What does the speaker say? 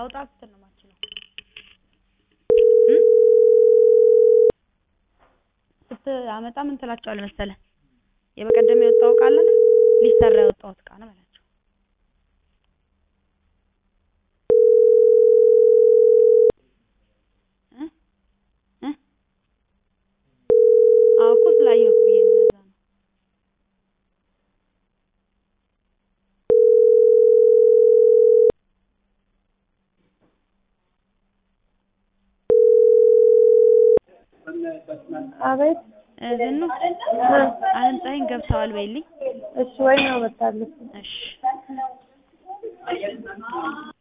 ላውጣ ስትል ነው የማትችለው እ ስትአመጣ ምን ትላቸዋለህ መሰለህ የበቀደም የወጣው እቃ አለ አይደል ሊሰራ የወጣው እቃ ነው በላቸው እ እ አዎ እኮ ስላየሁት ብዬሽ ነው ለዛ ነው አቤት ዝኑ አለምፀሐይን ገብተዋል በይልኝ እሺ ወይ ነው መጣለች እሺ